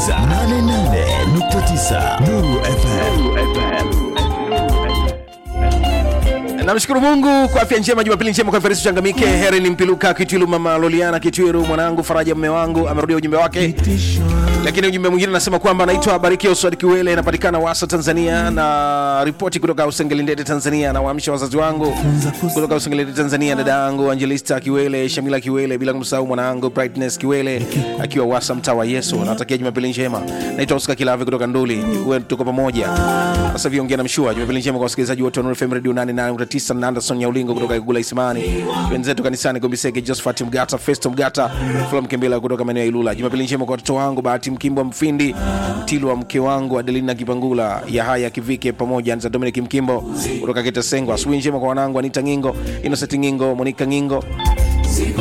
88.9 Nuru FM. namshukuru mungu kwa afya njema jumapili njema kwa farisi changamike heri ni mpiluka kitwilu mama loliana kitwiru mwanangu faraja mme wangu amerudia ujumbe wake lakini ujumbe mwingine anasema kwamba anaitwa bariki oswad kiwele inapatikana wasa tanzania na ripoti kutoka usengelindete tanzania na waamsha wazazi wangu kutoka usengelindete tanzania dada yangu angelista kiwele shamila kiwele bila kumsahau mwanangu brightness kiwele akiwa wasa mtaa wa yesu natakia jumapili njema naitwa oscar kilave kutoka nduli uwe tuko pamoja sasa hivi ongea na mshua jumapili njema kwa wasikilizaji wote wa Nuru FM radio 88.9 na Anderson Nyaulingo kutoka Igula Isimani wenzetu kanisani Gombisege Josephat Mgata Festo Mgata Flom Kembela kutoka maeneo ya Ilula jumapili njema kwa watoto wangu Bahati Mkimbo Mfindi Mtilwa mke wangu Adelina Kipangula Yahaya Kivike pamoja na Dominic Mkimbo kutoka Kitasengwa asubuhi njema kwa wanangu Anita Ngingo Innocent Ngingo Monica Ngingo